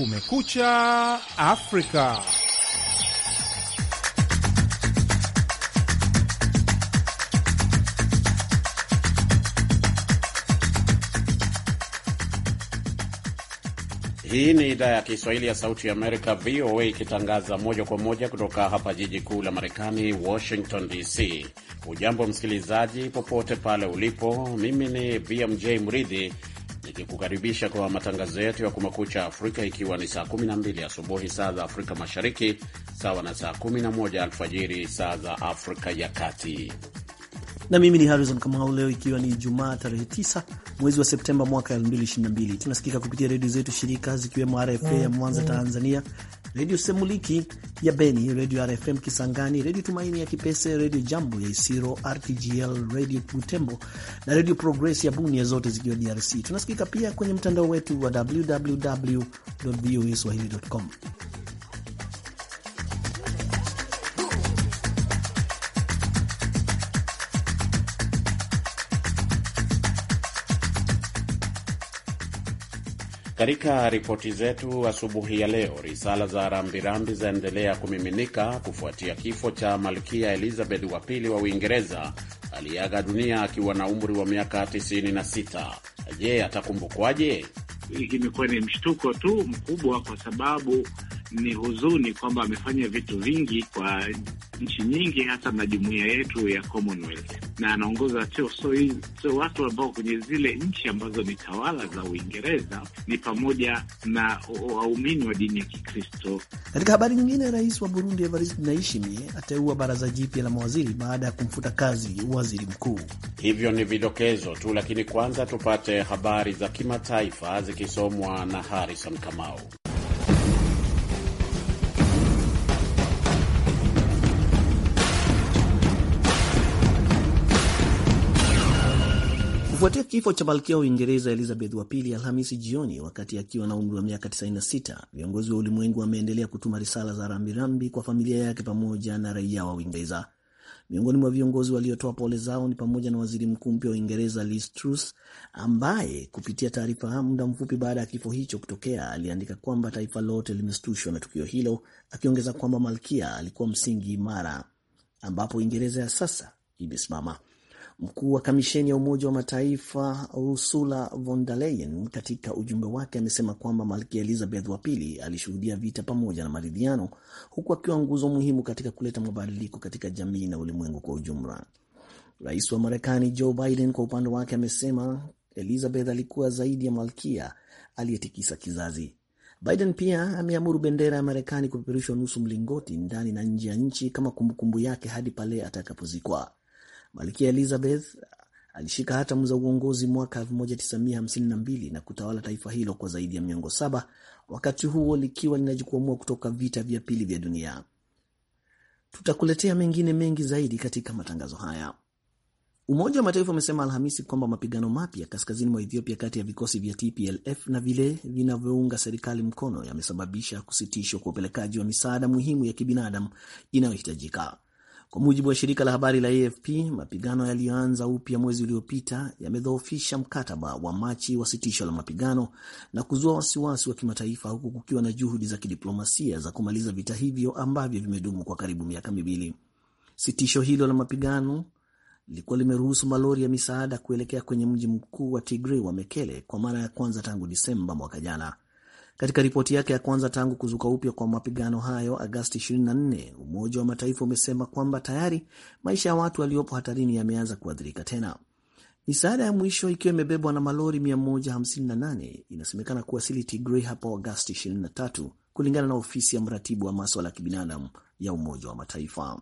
Kumekucha Afrika. Hii ni idhaa ya Kiswahili ya Sauti ya Amerika, VOA, ikitangaza moja kwa moja kutoka hapa jiji kuu la Marekani, Washington DC. Ujambo msikilizaji, popote pale ulipo. Mimi ni BMJ Mridhi nikikukaribisha kwa matangazo yetu ya Kumekucha Afrika, ikiwa ni saa 12 asubuhi saa za Afrika Mashariki, sawa na saa 11 alfajiri saa za Afrika ya Kati na mimi ni Harrison Kamau. Leo ikiwa ni Jumaa tarehe 9 mwezi wa Septemba mwaka 2022, tunasikika kupitia redio zetu shirika zikiwemo RFA ya Mwanza Tanzania, redio Semuliki ya Beni, redio RFM Kisangani, redio Tumaini ya Kipese, redio Jambo ya Isiro, RTGL redio Butembo na redio Progress ya Bunia, zote zikiwa DRC. Tunasikika pia kwenye mtandao wetu wa www voa swahili.com. Katika ripoti zetu asubuhi ya leo, risala za rambirambi zaendelea kumiminika kufuatia kifo cha Malkia Elizabeth wa pili wa Uingereza aliyeaga dunia akiwa na umri wa miaka 96. Je, atakumbukwaje? Imekuwa ni mshtuko tu mkubwa, kwa sababu ni huzuni kwamba amefanya vitu vingi kwa nchi nyingi, hasa na jumuiya yetu ya Commonwealth, na anaongoza sio sio watu ambao kwenye zile nchi ambazo ni tawala za Uingereza, ni pamoja na waumini wa dini ya Kikristo. Katika habari nyingine, rais wa Burundi Evariste Ndayishimiye ateua baraza jipya la mawaziri baada ya kumfuta kazi waziri mkuu. Hivyo ni vidokezo tu, lakini kwanza tupate habari za kimataifa zikisomwa na Harrison Kamau. Kufuatia kifo cha malkia wa Uingereza Elizabeth wa pili Alhamisi jioni wakati akiwa na umri wa miaka 96, viongozi wa ulimwengu wameendelea kutuma risala za rambirambi kwa familia yake pamoja na raia wa Uingereza. Miongoni mwa viongozi waliotoa pole zao ni pamoja na waziri mkuu mpya wa Uingereza Liz Truss, ambaye kupitia taarifa muda mfupi baada ya kifo hicho kutokea aliandika kwamba taifa lote limeshtushwa na tukio hilo, akiongeza kwamba malkia alikuwa msingi imara ambapo Uingereza ya sasa imesimama. Mkuu wa kamisheni ya Umoja wa Mataifa Ursula von der Leyen katika ujumbe wake amesema kwamba malkia Elizabeth wa pili alishuhudia vita pamoja na maridhiano, huku akiwa nguzo muhimu katika kuleta mabadiliko katika jamii na ulimwengu kwa ujumla. Rais wa Marekani Joe Biden kwa upande wake amesema Elizabeth alikuwa zaidi ya malkia aliyetikisa kizazi. Biden pia ameamuru bendera ya Marekani kupeperushwa nusu mlingoti ndani na nje ya nchi kama kumbukumbu yake hadi pale atakapozikwa. Malkia Elizabeth alishika hatamu za uongozi mwaka 1952 na kutawala taifa hilo kwa zaidi ya miongo saba, wakati huo likiwa linajikwamua kutoka vita vya pili vya dunia. Tutakuletea mengine mengi zaidi katika matangazo haya. Umoja wa Mataifa umesema Alhamisi kwamba mapigano mapya kaskazini mwa Ethiopia kati ya vikosi vya TPLF na vile vinavyounga serikali mkono yamesababisha kusitishwa kwa upelekaji wa misaada muhimu ya kibinadamu inayohitajika. Kwa mujibu wa shirika la habari la AFP, mapigano yaliyoanza upya mwezi uliopita yamedhoofisha mkataba wa Machi wa sitisho la mapigano na kuzua wasiwasi wa kimataifa, huku kukiwa na juhudi za kidiplomasia za kumaliza vita hivyo ambavyo vimedumu kwa karibu miaka miwili. Sitisho hilo la mapigano lilikuwa limeruhusu malori ya misaada kuelekea kwenye mji mkuu wa Tigray wa Mekele kwa mara ya kwanza tangu Disemba mwaka jana. Katika ripoti yake ya kwanza tangu kuzuka upya kwa mapigano hayo Agasti 24, Umoja wa Mataifa umesema kwamba tayari maisha ya watu waliopo hatarini yameanza kuathirika tena. Misaada ya mwisho ikiwa imebebwa na malori 158 inasemekana kuwasili Tigray hapo Agasti 23, kulingana na ofisi ya mratibu wa maswala ya kibinadamu ya Umoja wa Mataifa.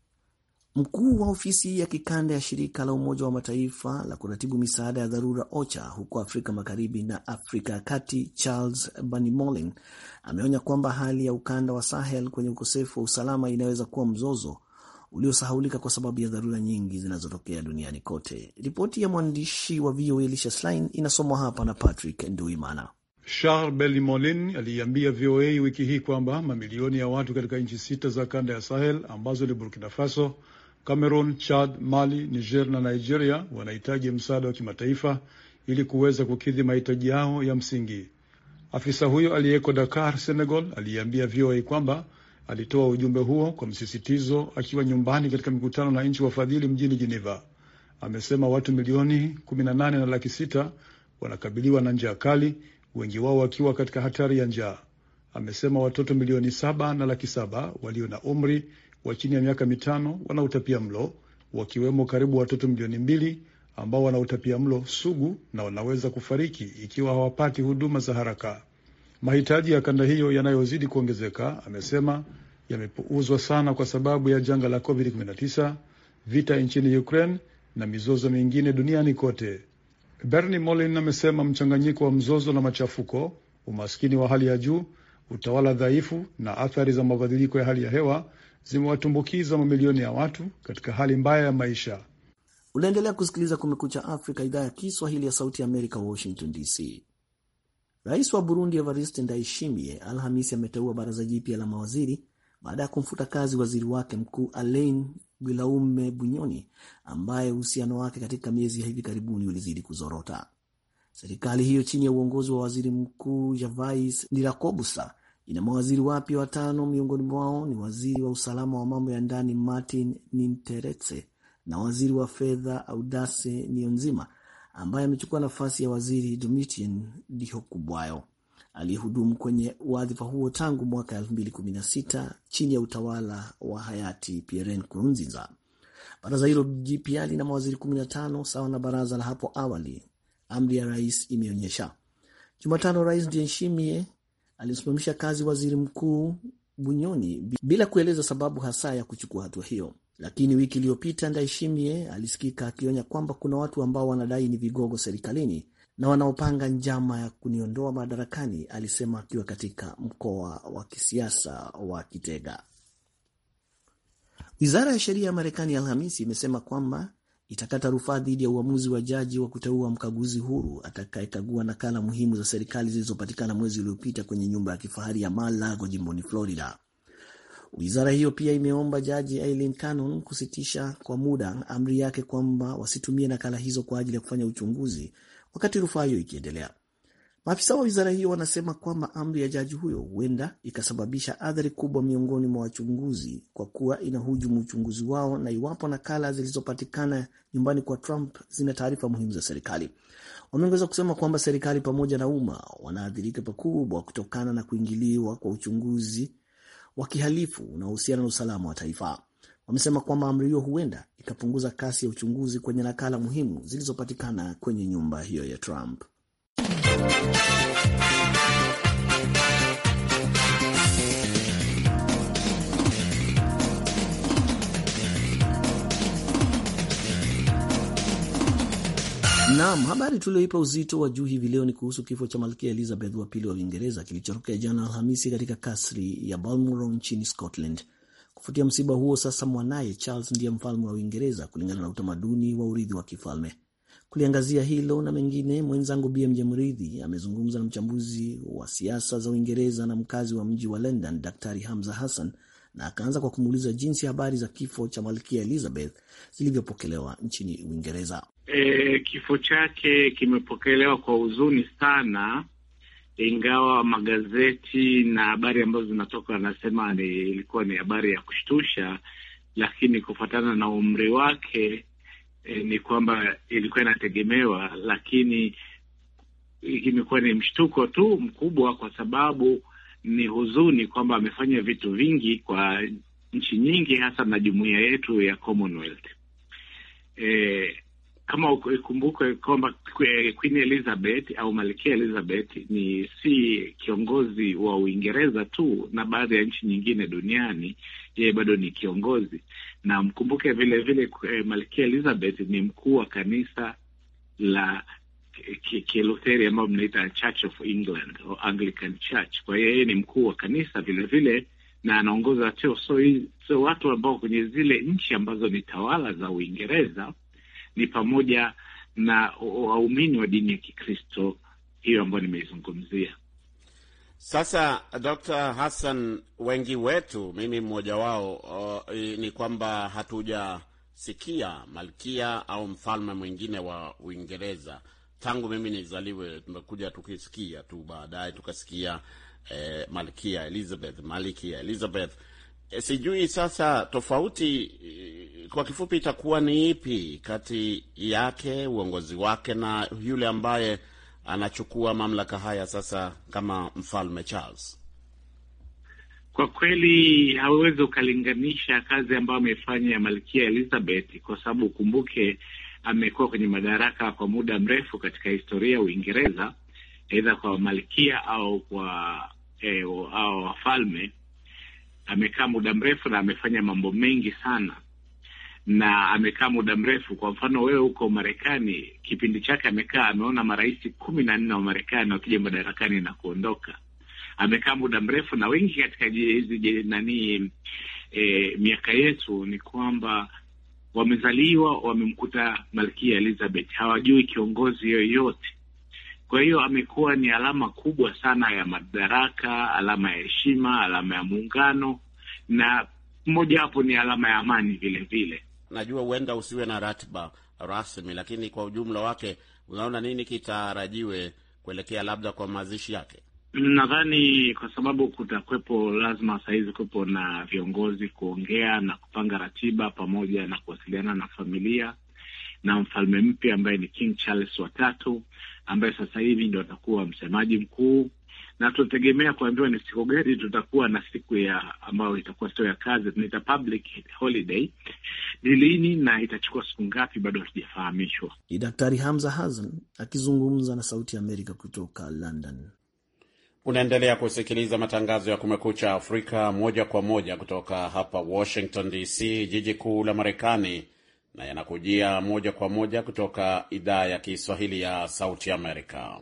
Mkuu wa ofisi ya kikanda ya shirika la Umoja wa Mataifa la kuratibu misaada ya dharura OCHA huko Afrika Magharibi na Afrika ya Kati, Charles Banimolin ameonya kwamba hali ya ukanda wa Sahel kwenye ukosefu wa usalama inaweza kuwa mzozo uliosahaulika kwa sababu ya dharura nyingi zinazotokea duniani kote. Ripoti ya mwandishi wa VOA Elisha Schlein inasomwa hapa na Patrick Nduimana. Charles Belimolin aliiambia VOA wiki hii kwamba mamilioni ya watu katika nchi sita za kanda ya Sahel ambazo ni Burkina Faso, Cameroon, Chad, Mali, Niger na Nigeria wanahitaji msaada wa kimataifa ili kuweza kukidhi mahitaji yao ya msingi. Afisa huyo aliyeko Dakar, Senegal, aliyeambia VOA kwamba alitoa ujumbe huo kwa msisitizo akiwa nyumbani katika mikutano na nchi wafadhili mjini Geneva. Amesema watu milioni 18 na laki sita wanakabiliwa na njaa kali, wengi wao wakiwa katika hatari ya njaa. Amesema watoto milioni saba na laki saba walio na umri wa chini ya miaka mitano wana utapia mlo, wakiwemo karibu watoto milioni mbili ambao wana utapia mlo sugu na wanaweza kufariki ikiwa hawapati huduma za haraka. Mahitaji ya kanda hiyo yanayozidi kuongezeka, amesema, yamepuuzwa sana kwa sababu ya janga la COVID-19, vita nchini Ukraine na mizozo mingine duniani kote. Bernie Molin amesema mchanganyiko wa mzozo na machafuko, umaskini wa hali ya juu, utawala dhaifu na athari za mabadiliko ya hali ya hewa zimewatumbukiza mamilioni ya watu katika hali mbaya ya maisha. Unaendelea kusikiliza Kumekucha Afrika, idhaa ya Kiswahili ya Sauti ya Amerika, Washington DC. Rais wa Burundi Evariste Ndayishimiye Alhamisi ameteua baraza jipya la mawaziri baada ya kumfuta kazi waziri wake mkuu Alain Guillaume Bunyoni ambaye uhusiano wake katika miezi ya hivi karibuni ulizidi kuzorota. Serikali hiyo chini ya uongozi wa waziri mkuu Gervais Ndirakobusa ina mawaziri wapya watano, miongoni mwao ni waziri wa usalama wa mambo ya ndani Martin Ninteretse na waziri wa fedha Audace Nionzima ambaye amechukua nafasi ya waziri Domitien Dihokubwayo aliyehudumu kwenye wadhifa huo tangu mwaka 2016 chini ya utawala wa hayati Pierre Nkurunziza. Baraza hilo jipya lina mawaziri 15 sawa na baraza la hapo awali, amri ya rais imeonyesha. Jumatano, Rais Ndayishimiye alimsimamisha kazi waziri mkuu Bunyoni bila kueleza sababu hasa ya kuchukua hatua hiyo. Lakini wiki iliyopita Ndayishimiye alisikika akionya kwamba kuna watu ambao wanadai ni vigogo serikalini na wanaopanga njama ya kuniondoa madarakani, alisema akiwa katika mkoa wa kisiasa wa Kitega. Wizara ya sheria ya Marekani Alhamisi imesema kwamba itakata rufaa dhidi ya uamuzi wa jaji wa kuteua mkaguzi huru atakayekagua nakala muhimu za serikali zilizopatikana mwezi uliopita kwenye nyumba ya kifahari ya Mar-a-Lago jimboni Florida. Wizara hiyo pia imeomba jaji Eileen Cannon kusitisha kwa muda amri yake kwamba wasitumie nakala hizo kwa ajili ya kufanya uchunguzi wakati rufaa hiyo ikiendelea. Maafisa wa wizara hiyo wanasema kwamba amri ya jaji huyo huenda ikasababisha athari kubwa miongoni mwa wachunguzi kwa kuwa inahujumu uchunguzi wao na iwapo nakala zilizopatikana nyumbani kwa Trump zina taarifa muhimu za serikali. Wameongeza kusema kwamba serikali pamoja na umma wanaathirika pakubwa kutokana na kuingiliwa kwa uchunguzi wa kihalifu unaohusiana na usalama wa taifa. Wamesema kwamba amri hiyo huenda ikapunguza kasi ya uchunguzi kwenye nakala muhimu zilizopatikana kwenye nyumba hiyo ya Trump. Naam, habari tulioipa uzito wa juu hivi leo ni kuhusu kifo cha malkia Elizabeth wa pili wa Uingereza kilichotokea jana Alhamisi katika kasri ya Balmoral nchini Scotland. Kufuatia msiba huo, sasa mwanaye Charles ndiye mfalme wa Uingereza kulingana na utamaduni wa urithi wa kifalme. Kuliangazia hilo na mengine, mwenzangu BMJ Mridhi amezungumza na mchambuzi wa siasa za Uingereza na mkazi wa mji wa London, Daktari Hamza Hassan, na akaanza kwa kumuuliza jinsi habari za kifo cha malkia Elizabeth zilivyopokelewa nchini Uingereza. E, kifo chake kimepokelewa kwa huzuni sana, ingawa magazeti na habari ambazo zinatoka wanasema ni ilikuwa ni habari ya kushtusha, lakini kufuatana na umri wake e, ni kwamba ilikuwa inategemewa, lakini imekuwa ni mshtuko tu mkubwa, kwa sababu ni huzuni kwamba amefanya vitu vingi kwa nchi nyingi, hasa na jumuiya yetu ya Commonwealth. E, kama ikumbuke kwamba Queen Elizabeth au Malkia Elizabeth ni si kiongozi wa Uingereza tu na baadhi ya nchi nyingine duniani, yeye bado ni kiongozi, na mkumbuke vile vile Malkia Elizabeth ni mkuu wa kanisa la Kilutheri ambayo mnaita Church of England or Anglican Church. Kwa hiyo yeye ni mkuu wa kanisa vile vile na anaongoza teo, so, so watu ambao kwenye zile nchi ambazo ni tawala za Uingereza ni pamoja na waumini wa dini ya Kikristo hiyo ambayo nimeizungumzia. Sasa Dr. Hassan, wengi wetu, mimi mmoja wao, uh, ni kwamba hatujasikia malkia au mfalme mwingine wa Uingereza tangu mimi nizaliwe tumekuja tukisikia tu, baadaye tukasikia eh, Malkia Elizabeth, Malkia Elizabeth. Eh, sijui sasa tofauti eh, kwa kifupi itakuwa ni ipi kati yake uongozi wake na yule ambaye anachukua mamlaka haya sasa kama mfalme Charles? Kwa kweli hauwezi ukalinganisha kazi ambayo amefanya ya Malkia Elizabeth kwa sababu ukumbuke, amekuwa kwenye madaraka kwa muda mrefu katika historia ya Uingereza, aidha kwa malkia au kwa eh, au wafalme. Amekaa muda mrefu na amefanya mambo mengi sana, na amekaa muda mrefu. Kwa mfano, wewe huko Marekani, kipindi chake amekaa, ameona marais kumi na nne wa Marekani wakija madarakani na kuondoka amekaa muda mrefu na wengi katika hizi nani e, miaka yetu ni kwamba wamezaliwa wamemkuta Malkia Elizabeth, hawajui kiongozi yoyote. Kwa hiyo amekuwa ni alama kubwa sana ya madaraka, alama ya heshima, alama ya muungano, na mmoja wapo ni alama ya amani vile vile. Najua huenda usiwe na ratiba rasmi, lakini kwa ujumla wake unaona nini kitarajiwe kuelekea labda kwa mazishi yake? Nadhani kwa sababu kutakwepo, lazima sahizi kuwepo na viongozi kuongea na kupanga ratiba pamoja na kuwasiliana na familia na mfalme mpya ambaye ni King Charles watatu ambaye sasa hivi ndo atakuwa msemaji mkuu, na tunategemea kuambiwa ni siku gani tutakuwa na siku ya ambayo itakuwa sio ya kazi, tunaita public holiday. Ni lini na itachukua siku ngapi, bado hatujafahamishwa. Ni Daktari Hamza Hassan akizungumza na Sauti ya Amerika kutoka London. Unaendelea kusikiliza matangazo ya Kumekucha Afrika moja kwa moja kutoka hapa Washington DC, jiji kuu la Marekani, na yanakujia moja kwa moja kutoka idhaa ya Kiswahili ya Sauti Amerika.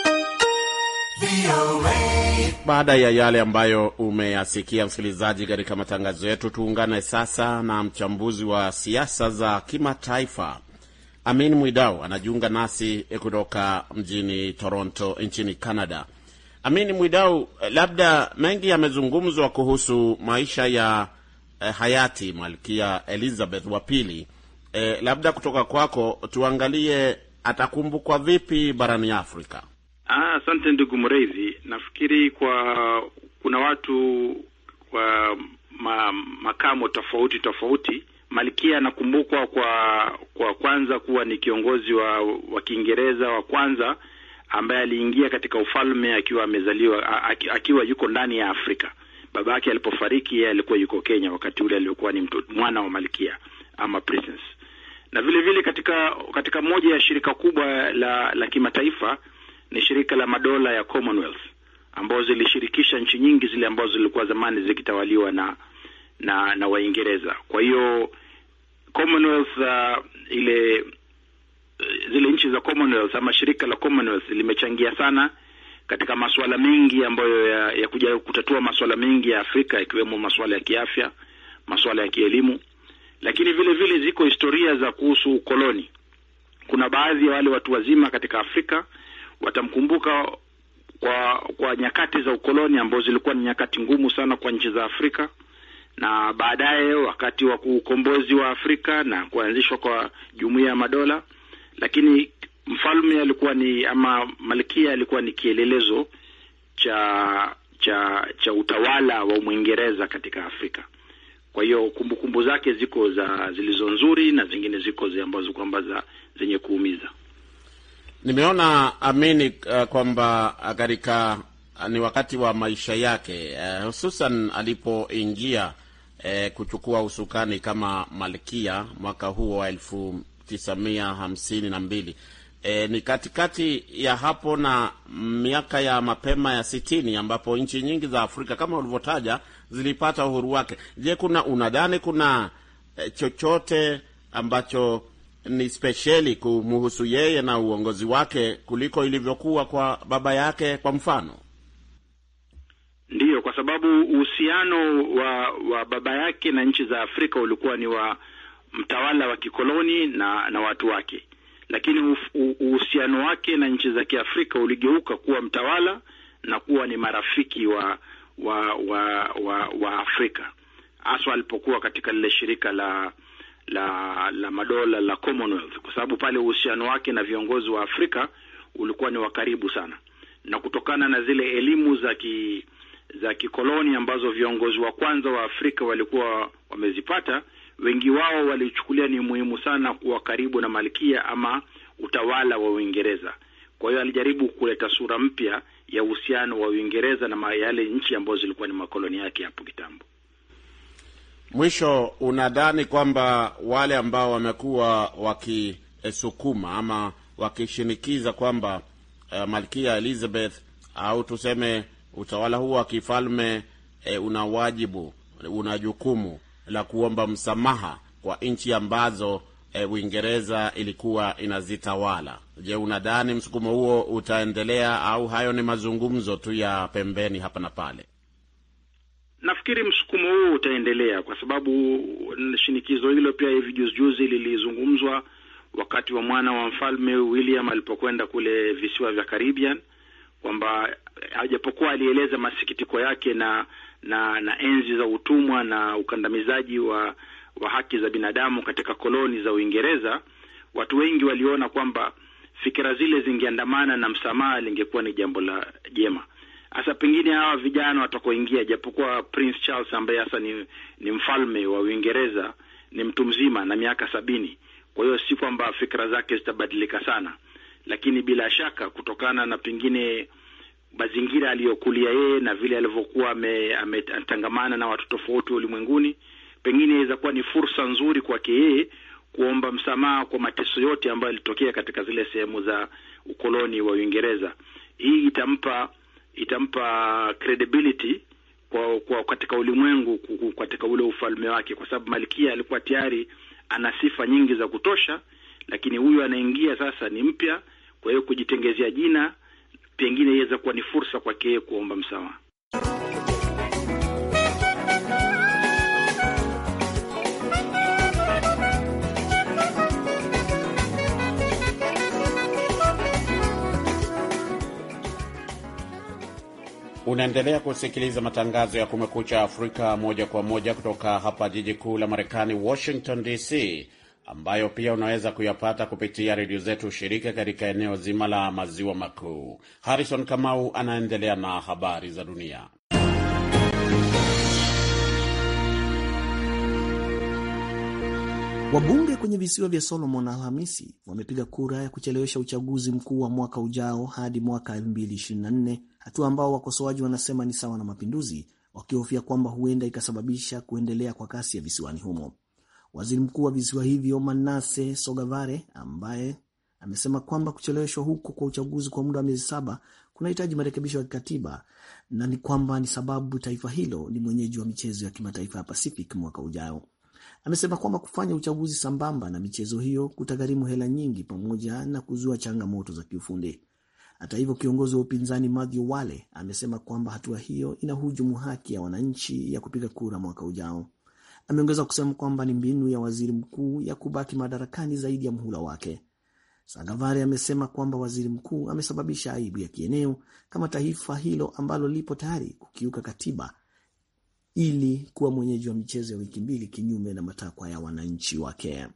Baada ya yale ambayo umeyasikia msikilizaji, katika matangazo yetu, tuungane sasa na mchambuzi wa siasa za kimataifa Amin Mwidau anajiunga nasi kutoka mjini Toronto nchini Canada. Amini Mwidau, labda mengi yamezungumzwa kuhusu maisha ya eh, hayati Malkia Elizabeth wa pili. Eh, labda kutoka kwako tuangalie atakumbukwa vipi barani Afrika. Asante ah, ndugu Mreithi. Nafikiri kwa kuna watu kwa ma, makamo tofauti tofauti. Malkia anakumbukwa kwa kwa kwanza kuwa ni kiongozi wa wa Kiingereza wa kwanza ambaye aliingia katika ufalme akiwa amezaliwa akiwa yuko ndani ya Afrika. Baba yake alipofariki, yeye alikuwa yuko Kenya wakati ule, aliokuwa ni mtu, mwana wa malkia ama princess. Na vile vile katika katika moja ya shirika kubwa la la kimataifa ni shirika la madola ya Commonwealth, ambazo zilishirikisha nchi nyingi zile ambazo zilikuwa zamani zikitawaliwa na na na Waingereza. Kwa hiyo Commonwealth uh, ile zile nchi za Commonwealth ama shirika la Commonwealth limechangia sana katika masuala mengi ambayo ya, ya kuja kutatua masuala mengi ya Afrika ikiwemo masuala ya kiafya, masuala ya kielimu, lakini vile vile ziko historia za kuhusu ukoloni. Kuna baadhi ya wale watu wazima katika Afrika watamkumbuka kwa kwa nyakati za ukoloni ambazo zilikuwa ni nyakati ngumu sana kwa nchi za Afrika, na baadaye wakati wa ukombozi wa Afrika na kuanzishwa kwa Jumuiya ya Madola lakini mfalme alikuwa ni ama malkia alikuwa ni kielelezo cha cha cha utawala wa Mwingereza katika Afrika. Kwa hiyo kumbukumbu zake ziko za zilizo nzuri na zingine ziko zi ambazo kwamba za zenye kuumiza. Nimeona amini uh, kwamba katika uh, ni wakati wa maisha yake uh, hususan alipoingia uh, kuchukua usukani kama malkia mwaka huo wa elfu tisa mia hamsini na mbili. E, ni katikati ya hapo na miaka ya mapema ya sitini ambapo nchi nyingi za Afrika kama ulivyotaja zilipata uhuru wake. Je, kuna unadhani kuna e, chochote ambacho ni spesheli kumhusu yeye na uongozi wake kuliko ilivyokuwa kwa baba yake kwa mfano? Ndiyo, kwa sababu uhusiano wa wa baba yake na nchi za Afrika ulikuwa ni wa mtawala wa kikoloni na na watu wake, lakini uhusiano wake na nchi za Kiafrika uligeuka kuwa mtawala na kuwa ni marafiki wa wa wa wa, wa Afrika, haswa alipokuwa katika lile shirika la la la madola la Commonwealth, kwa sababu pale uhusiano wake na viongozi wa Afrika ulikuwa ni wa karibu sana, na kutokana na zile elimu za ki za kikoloni ambazo viongozi wa kwanza wa Afrika walikuwa wamezipata, wengi wao walichukulia ni muhimu sana kuwa karibu na malkia ama utawala wa Uingereza. Kwa hiyo alijaribu kuleta sura mpya ya uhusiano wa Uingereza na yale nchi ambazo zilikuwa ni makoloni yake hapo kitambo. Mwisho, unadhani kwamba wale ambao wamekuwa wakisukuma ama wakishinikiza kwamba uh, malkia Elizabeth au tuseme utawala huu wa kifalme e, una wajibu, una jukumu la kuomba msamaha kwa nchi ambazo e, Uingereza ilikuwa inazitawala. Je, unadhani msukumo huo utaendelea au hayo ni mazungumzo tu ya pembeni hapa na pale? Nafikiri msukumo huo utaendelea kwa sababu shinikizo hilo pia hivi juzi juzi lilizungumzwa wakati wa mwana wa mfalme William alipokwenda kule visiwa vya Caribbean kwamba hajapokuwa alieleza masikitiko yake na na na enzi za utumwa na ukandamizaji wa wa haki za binadamu katika koloni za Uingereza, watu wengi waliona kwamba fikira zile zingeandamana na msamaha, lingekuwa ni jambo la jema. Hasa pengine hawa vijana watakoingia, japokuwa Prince Charles ambaye hasa ni, ni mfalme wa Uingereza ni mtu mzima na miaka sabini, kwa hiyo si kwamba fikra zake zitabadilika sana, lakini bila shaka kutokana na pengine mazingira aliyokulia yeye na vile alivyokuwa ametangamana na watu tofauti ulimwenguni, pengine inaweza kuwa ni fursa nzuri kwake yeye kuomba msamaha kwa mateso yote ambayo yalitokea katika zile sehemu za ukoloni wa Uingereza. Hii itampa itampa credibility kwa, kwa katika ulimwengu katika ule ufalme wake, kwa sababu malkia alikuwa tayari ana sifa nyingi za kutosha, lakini huyu anaingia sasa ni mpya, kwa hiyo kujitengezea jina pengine iweza kuwa ni fursa kwake yeye kuomba msamaha. Unaendelea kusikiliza matangazo ya Kumekucha Afrika moja kwa moja kutoka hapa jiji kuu la Marekani, Washington DC, ambayo pia unaweza kuyapata kupitia redio zetu shirika katika eneo zima la maziwa makuu. Harrison Kamau anaendelea na habari za dunia. Wabunge kwenye visiwa vya Solomon Alhamisi wamepiga kura ya kuchelewesha uchaguzi mkuu wa mwaka ujao hadi mwaka 2024, hatua ambao wakosoaji wanasema ni sawa na mapinduzi, wakihofia kwamba huenda ikasababisha kuendelea kwa kasi ya visiwani humo. Waziri mkuu wa visiwa hivyo Manase Sogavare, ambaye amesema kwamba kucheleweshwa huko kwa uchaguzi kwa muda wa miezi saba kunahitaji marekebisho ya kikatiba na ni kwamba ni sababu taifa hilo ni mwenyeji wa michezo ya kimataifa ya Pacific mwaka ujao. Amesema kwamba kufanya uchaguzi sambamba na michezo hiyo kutagharimu hela nyingi pamoja na kuzua changamoto za kiufundi. Hata hivyo, kiongozi wa upinzani Mathew Wale amesema kwamba hatua hiyo inahujumu haki ya wananchi ya kupiga kura mwaka ujao. Ameongeza kusema kwamba ni mbinu ya waziri mkuu ya kubaki madarakani zaidi ya mhula wake. Sagavari amesema kwamba waziri mkuu amesababisha aibu ya kieneo kama taifa hilo ambalo lipo tayari kukiuka katiba ili kuwa mwenyeji wa michezo ya wiki mbili kinyume na matakwa ya wananchi wake.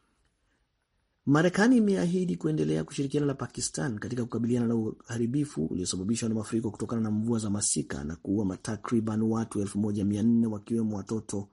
Marekani imeahidi kuendelea kushirikiana na Pakistan katika kukabiliana na uharibifu uliosababishwa na mafuriko kutokana na mvua za masika na kuua takriban watu 1400 wakiwemo watoto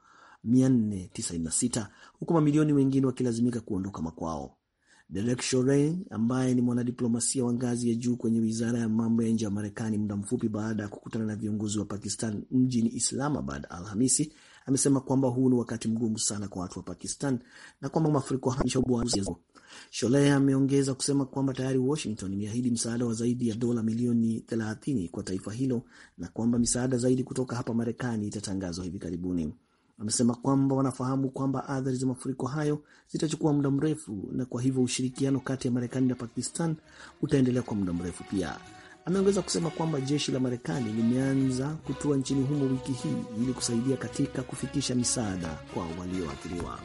496 huku mamilioni wengine wakilazimika kuondoka makwao. Derek Chauvin ambaye ni mwanadiplomasia wa ngazi ya juu kwenye wizara ya mambo ya nje ya Marekani muda mfupi baada ya kukutana na viongozi wa Pakistan mjini Islamabad Alhamisi amesema kwamba huu ni wakati mgumu sana kwa watu wa Pakistan na kwamba mafuriko hayo. Sholeh ameongeza kusema kwamba tayari Washington imeahidi msaada wa zaidi ya dola milioni 30 kwa taifa hilo na kwamba misaada zaidi kutoka hapa Marekani itatangazwa hivi karibuni. Amesema kwamba wanafahamu kwamba athari za mafuriko hayo zitachukua muda mrefu na kwa hivyo ushirikiano kati ya Marekani na Pakistan utaendelea kwa muda mrefu pia. Ameongeza kusema kwamba jeshi la Marekani limeanza kutua nchini humo wiki hii ili kusaidia katika kufikisha misaada kwa walioathiriwa.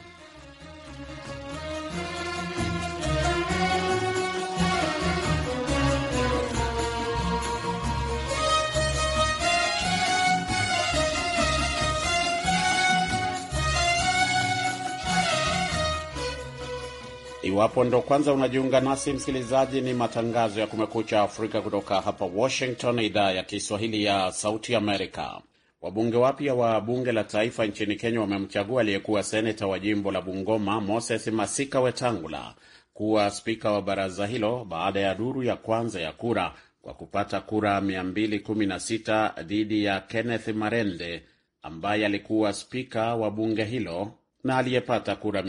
Iwapo ndo kwanza unajiunga nasi msikilizaji, ni matangazo ya Kumekucha Afrika kutoka hapa Washington, idhaa ya Kiswahili ya Sauti Amerika. Wabunge wapya wa bunge la taifa nchini Kenya wamemchagua aliyekuwa seneta wa jimbo la Bungoma Moses Masika Wetangula kuwa spika wa baraza hilo baada ya duru ya kwanza ya kura kwa kupata kura 216 dhidi ya Kenneth Marende ambaye alikuwa spika wa bunge hilo na aliyepata kura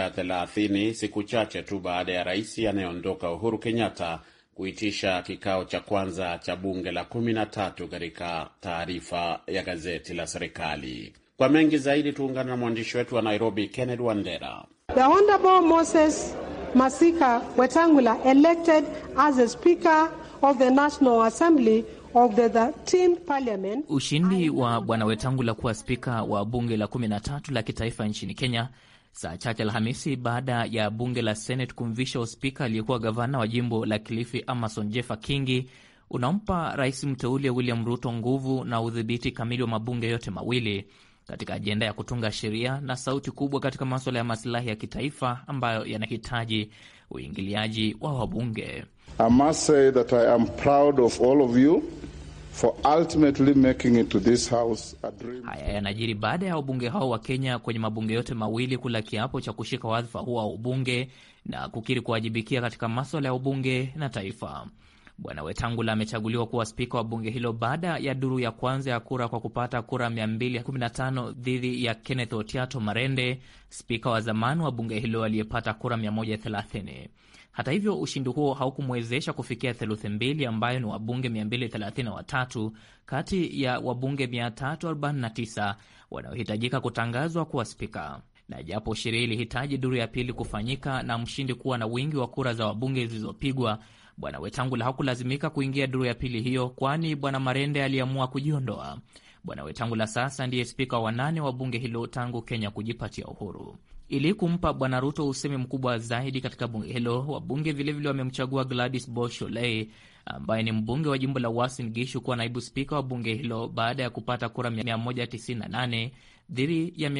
130 siku chache tu baada ya rais anayeondoka Uhuru Kenyatta kuitisha kikao cha kwanza cha bunge la 13 katika taarifa ya gazeti la serikali. Kwa mengi zaidi tuungana na mwandishi wetu wa Nairobi Kenneth Wandera. The Honorable Moses Masika Wetangula elected as a speaker of the National Assembly of the 13th Parliament. Ushindi wa Bwana Wetangula kuwa spika wa bunge la 13 la kitaifa nchini Kenya saa chache Alhamisi baada ya bunge la Senate kumvisha uspika aliyekuwa gavana wa jimbo la Kilifi Amason Jeffa Kingi unampa rais mteule William Ruto nguvu na udhibiti kamili wa mabunge yote mawili katika ajenda ya kutunga sheria na sauti kubwa katika maswala ya masilahi ya kitaifa ambayo yanahitaji uingiliaji wa wabunge. I must say that I am proud of all of you for ultimately making it to this house a dream. Haya yanajiri baada ya wabunge hao wa Kenya kwenye mabunge yote mawili kula kiapo cha kushika wadhifa huo wa ubunge na kukiri kuwajibikia katika maswala ya ubunge na taifa. Bwana Wetangula amechaguliwa kuwa spika wa bunge hilo baada ya duru ya kwanza ya kura kwa kupata kura 215 dhidi ya Kenneth Otiato Marende, spika wa zamani wa bunge hilo aliyepata kura 130. Hata hivyo, ushindi huo haukumwezesha kufikia theluthi mbili ambayo ni wabunge 233 kati ya wabunge 349 wanaohitajika kutangazwa kuwa spika na japo sheria ilihitaji duru ya pili kufanyika na mshindi kuwa na wingi wa kura za wabunge zilizopigwa, bwana Wetangula hakulazimika kuingia duru ya pili hiyo, kwani bwana Marende aliamua kujiondoa. Bwana Wetangula sasa ndiye spika wa nane wa bunge hilo tangu Kenya kujipatia uhuru. Ili kumpa bwana Ruto usemi mkubwa zaidi katika bunge hilo, wabunge vilevile wamemchagua Gladys Boshole ambaye ni mbunge wa jimbo la Uasin Gishu kuwa naibu spika wa bunge hilo baada ya kupata kura 198 dhidi ya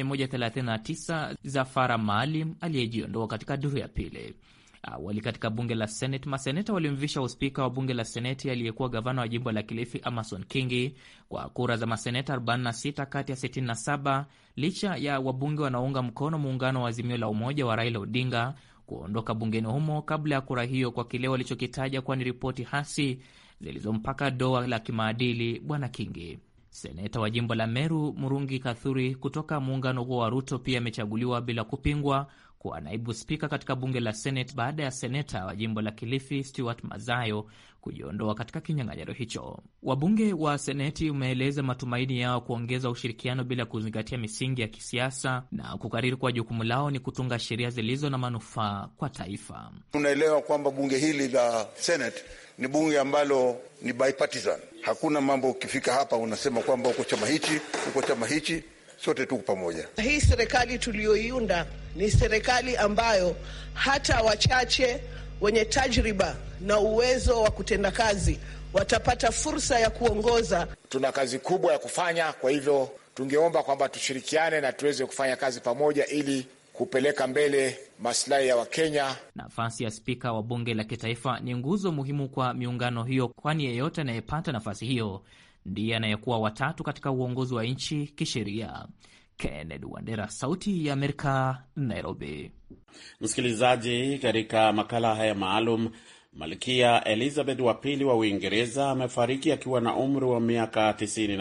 139 za Fara Maalim aliyejiondoa katika duru ya pili. Awali katika bunge la Seneti, maseneta walimvisha uspika wa bunge la Seneti aliyekuwa gavana wa jimbo la Kilifi Amason Kingi kwa kura za maseneta 46 kati ya 67, licha ya wabunge wanaounga mkono muungano wa Azimio la Umoja wa Raila Odinga kuondoka bungeni humo kabla ya kura hiyo kwa kile walichokitaja kuwa ni ripoti hasi zilizompaka doa la kimaadili bwana Kingi. Seneta wa jimbo la Meru Murungi Kathuri kutoka muungano huo wa Ruto pia amechaguliwa bila kupingwa kuwa naibu spika katika bunge la Senate baada ya seneta wa jimbo la Kilifi Stuart Mazayo kujiondoa katika kinyang'anyiro hicho. Wabunge wa Seneti umeeleza matumaini yao kuongeza ushirikiano bila kuzingatia misingi ya kisiasa na kukariri kuwa jukumu lao ni kutunga sheria zilizo na manufaa kwa taifa. Tunaelewa kwamba bunge hili la Senate ni bunge ambalo ni bipartisan. Hakuna mambo ukifika hapa unasema kwamba uko chama hichi, uko chama hichi sote tuko pamoja. Hii serikali tuliyoiunda ni serikali ambayo hata wachache wenye tajriba na uwezo wa kutenda kazi watapata fursa ya kuongoza. Tuna kazi kubwa ya kufanya, kwa hivyo tungeomba kwamba tushirikiane na tuweze kufanya kazi pamoja ili kupeleka mbele maslahi ya Wakenya. Nafasi ya spika wa bunge la kitaifa ni nguzo muhimu kwa miungano hiyo, kwani yeyote anayepata nafasi hiyo ndiye anayekuwa watatu katika uongozi wa nchi kisheria. Kennedy Wandera, Sauti ya Amerika, Nairobi. Msikilizaji, katika makala haya maalum, Malkia Elizabeth wa pili wa Uingereza amefariki akiwa na umri wa miaka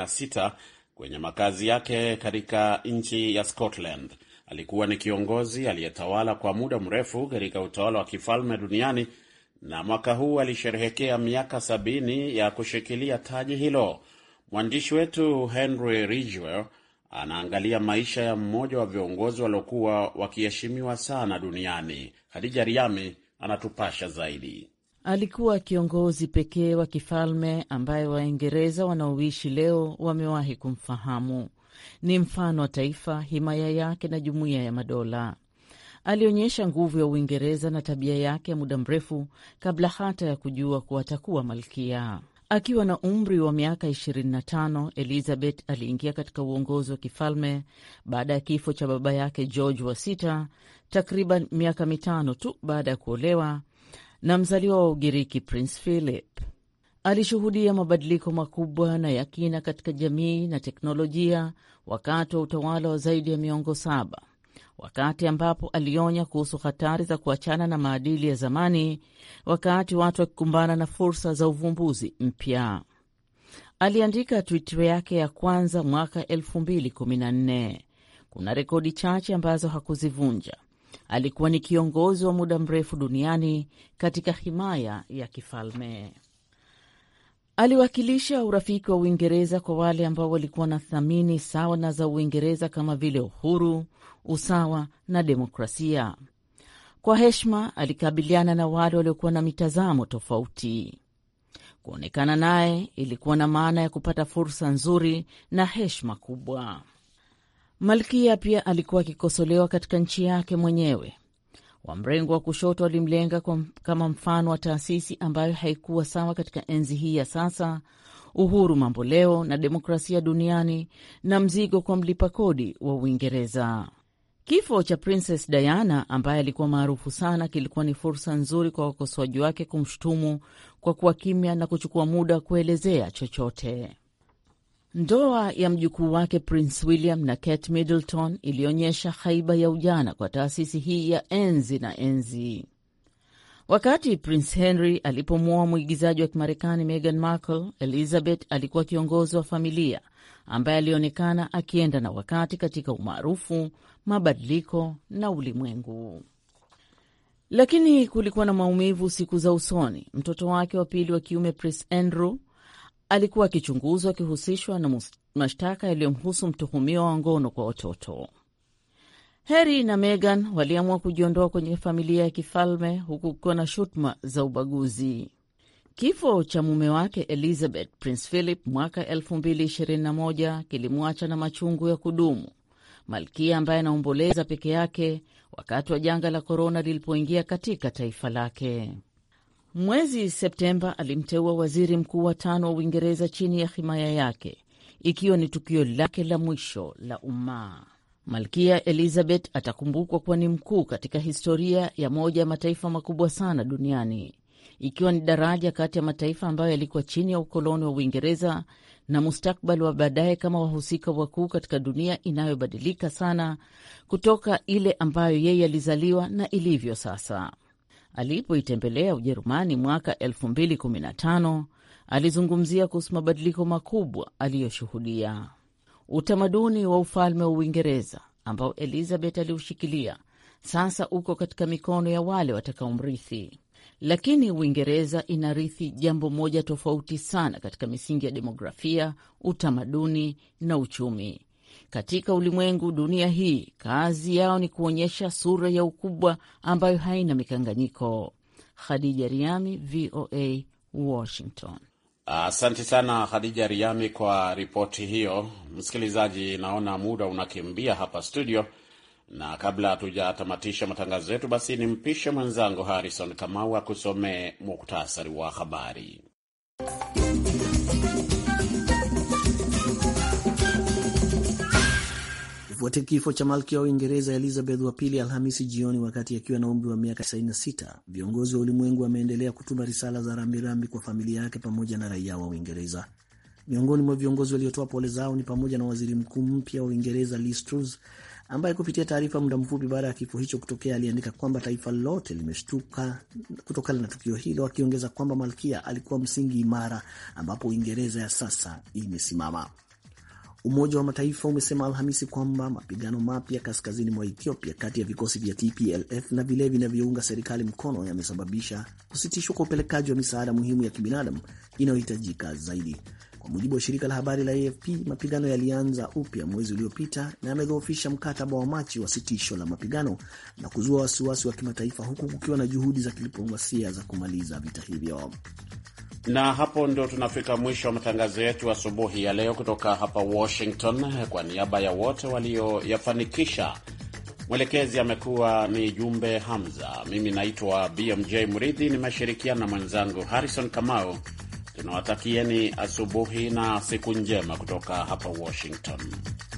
96 kwenye makazi yake katika nchi ya Scotland. Alikuwa ni kiongozi aliyetawala kwa muda mrefu katika utawala wa kifalme duniani na mwaka huu alisherehekea miaka sabini ya kushikilia taji hilo. Mwandishi wetu Henry Ridgwell anaangalia maisha ya mmoja wa viongozi waliokuwa wakiheshimiwa sana duniani. Hadija Riami anatupasha zaidi. Alikuwa kiongozi pekee wa kifalme ambaye Waingereza wanaoishi leo wamewahi kumfahamu. Ni mfano wa taifa, himaya yake na jumuiya ya madola. Alionyesha nguvu ya Uingereza na tabia yake ya muda mrefu kabla hata ya kujua kuwa atakuwa malkia. Akiwa na umri wa miaka 25, Elizabeth aliingia katika uongozi wa kifalme baada ya kifo cha baba yake George wa sita, takriban miaka mitano tu baada ya kuolewa na mzaliwa wa Ugiriki Prince Philip. Alishuhudia mabadiliko makubwa na ya kina katika jamii na teknolojia wakati wa utawala wa zaidi ya miongo saba, wakati ambapo alionya kuhusu hatari za kuachana na maadili ya zamani, wakati watu wakikumbana na fursa za uvumbuzi mpya. Aliandika Twitter yake ya kwanza mwaka 2014. Kuna rekodi chache ambazo hakuzivunja. Alikuwa ni kiongozi wa muda mrefu duniani katika himaya ya kifalme. Aliwakilisha urafiki wa Uingereza kwa wale ambao walikuwa na thamani sawa na za Uingereza kama vile uhuru, usawa na demokrasia. Kwa heshima, alikabiliana na wale waliokuwa na mitazamo tofauti. Kuonekana naye ilikuwa na maana ya kupata fursa nzuri na heshima kubwa. Malkia pia alikuwa akikosolewa katika nchi yake mwenyewe. Wa mrengo wa kushoto walimlenga kama mfano wa taasisi ambayo haikuwa sawa katika enzi hii ya sasa, uhuru mamboleo na demokrasia duniani, na mzigo kwa mlipa kodi wa Uingereza. Kifo cha Princess Diana ambaye alikuwa maarufu sana kilikuwa ni fursa nzuri kwa wakosoaji wake kumshutumu kwa kuwa kimya na kuchukua muda kuelezea chochote. Ndoa ya mjukuu wake Prince William na Kate Middleton ilionyesha haiba ya ujana kwa taasisi hii ya enzi na enzi. Wakati Prince Henry alipomwoa mwigizaji wa Kimarekani Meghan Markle, Elizabeth alikuwa kiongozi wa familia ambaye alionekana akienda na wakati katika umaarufu, mabadiliko na ulimwengu. Lakini kulikuwa na maumivu siku za usoni. Mtoto wake wa pili wa kiume Prince Andrew alikuwa akichunguzwa akihusishwa na mashtaka yaliyomhusu mtuhumiwa wa ngono kwa watoto. Harry na Meghan waliamua kujiondoa kwenye familia ya kifalme huku kukiwa na shutuma za ubaguzi. Kifo cha mume wake Elizabeth, Prince Philip, mwaka 2021 kilimwacha na machungu ya kudumu. Malkia ambaye anaomboleza peke yake wakati wa janga la korona lilipoingia katika taifa lake. Mwezi Septemba alimteua waziri mkuu wa tano wa Uingereza chini ya himaya yake, ikiwa ni tukio lake la mwisho la umma. Malkia Elizabeth atakumbukwa kuwa ni mkuu katika historia ya moja ya mataifa makubwa sana duniani, ikiwa ni daraja kati ya mataifa ambayo yalikuwa chini ya ukoloni wa Uingereza na mustakbali wa baadaye kama wahusika wakuu katika dunia inayobadilika sana kutoka ile ambayo yeye alizaliwa na ilivyo sasa. Alipoitembelea Ujerumani mwaka 2015 alizungumzia kuhusu mabadiliko makubwa aliyoshuhudia. Utamaduni wa ufalme wa Uingereza ambao Elizabeth aliushikilia sasa uko katika mikono ya wale watakaomrithi, lakini Uingereza inarithi jambo moja tofauti sana katika misingi ya demografia, utamaduni na uchumi. Katika ulimwengu dunia hii, kazi yao ni kuonyesha sura ya ukubwa ambayo haina mikanganyiko. Khadija Riami, VOA, Washington. Asante uh, sana Khadija Riami kwa ripoti hiyo. Msikilizaji, naona muda unakimbia hapa studio, na kabla hatujatamatisha matangazo yetu, basi nimpishe mwenzangu Harrison Kamau akusomee muktasari wa habari. Kufuatia kifo cha malkia wa Uingereza Elizabeth wa pili Alhamisi jioni wakati akiwa na umri wa miaka 96, viongozi wa ulimwengu wameendelea kutuma risala za rambirambi kwa familia yake pamoja na raia wa Uingereza. Miongoni mwa viongozi waliotoa pole zao ni pamoja na waziri mkuu mpya wa Uingereza Liz Truss, ambaye kupitia taarifa muda mfupi baada ya kifo hicho kutokea aliandika kwamba taifa lote limeshtuka kutokana na tukio hilo, akiongeza kwamba malkia alikuwa msingi imara ambapo Uingereza ya sasa imesimama. Umoja wa Mataifa umesema Alhamisi kwamba mapigano mapya kaskazini mwa Ethiopia kati ya vikosi vya TPLF na vile vinavyounga serikali mkono yamesababisha kusitishwa kwa upelekaji wa misaada muhimu ya kibinadamu inayohitajika zaidi. Kwa mujibu wa shirika la habari la AFP, mapigano yalianza upya mwezi uliopita na yamedhoofisha mkataba wa Machi wa sitisho la mapigano na kuzua wasiwasi wa kimataifa, huku kukiwa na juhudi za kidiplomasia za kumaliza vita hivyo. Na hapo ndo tunafika mwisho wa matangazo yetu asubuhi ya leo kutoka hapa Washington. Kwa niaba ya wote walioyafanikisha, mwelekezi amekuwa ni Jumbe Hamza, mimi naitwa BMJ Mridhi, nimeshirikiana na mwenzangu Harrison Kamau. Tunawatakieni asubuhi na siku njema kutoka hapa Washington.